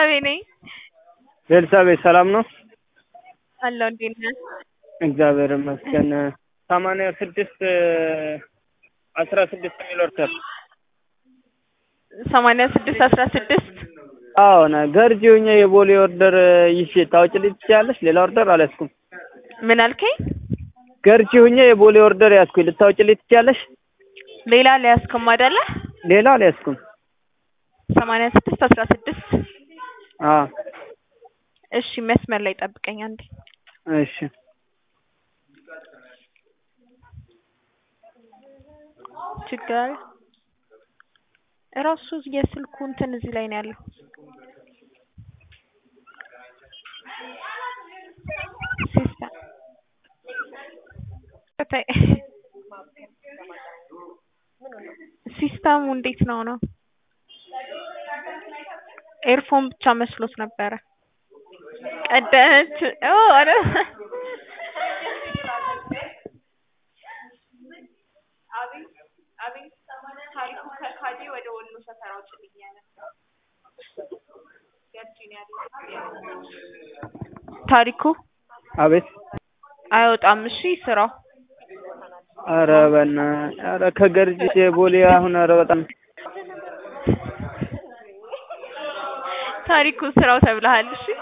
ቤርሳቤ ነኝ። ቤርሳቤ ሰላም ነው? አለሁ። እንዴት ነህ? እግዚአብሔር ይመስገን። ሰማንያ ስድስት አስራ ስድስት የሚል ኦርደር ሰማንያ ስድስት አስራ ስድስት አዎ ነ ገርጂ ሆኜ የቦሌ ኦርደር ይዤ ታውጭልኝ ትችያለሽ? ሌላ ኦርደር አልያዝኩም። ምን አልከኝ? ገርጂ ሆኜ የቦሌ ኦርደር ያዝኩኝ ልታውጭልኝ ትችያለሽ? ሌላ አልያዝክም አይደለ? ሌላ አልያዝኩም። ሰማንያ ስድስት አስራ ስድስት አዎ እሺ፣ መስመር ላይ ጠብቀኝ አንዴ። እሺ ችግር እራሱ የስልኩ እንትን እዚህ ላይ ነው ያለው። ሲስተም ሲስተሙ እንዴት ነው ነው? ኤርፎን ብቻ መስሎት ነበረ። ቀደች ኦ አረ ታሪኩ አቤት አይወጣም። እሺ ስራው ኧረ በእናትህ ኧረ ከገርጂ ቦሌ አሁን ኧረ በጣም ታሪኩ ስራው ተብለሃል። እሺ